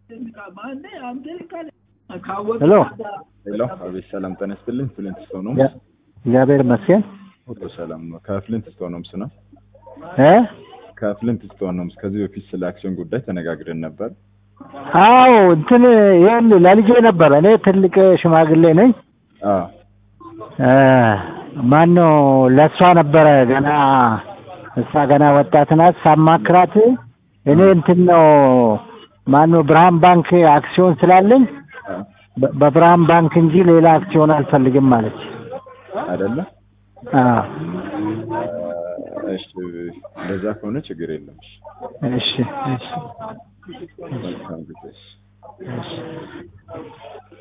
ሄሎ ሄሎ፣ አቤት ሰላም ጤና ይስጥልኝ። ፍሊንት ስቶን ነው። እግዚአብሔር ይመስገን ሁሉ ሰላም ነው። ከፍሊንት ስቶን ነው ነው እ ከፍሊንት ስቶን ነው። ከዚህ በፊት ስለ አክሲዮን ጉዳይ ተነጋግረን ነበር። አዎ እንትን ይሄን ለልጄ ነበር። እኔ ትልቅ ሽማግሌ ነኝ። አዎ እ ማን ነው ለእሷ ነበረ ገና እሷ ገና ወጣት ናት። ሳማክራት እኔ እንትን ነው ማን ነው ብርሃን ባንክ አክሲዮን ስላለኝ አዎ፣ በ- በብርሃን ባንክ እንጂ ሌላ አክሲዮን አልፈልግም ማለች። አይደለ? አዎ እሺ፣ እንደዛ ከሆነ ችግር የለም። እሺ እሺ መልካም ጊዜ። እሺ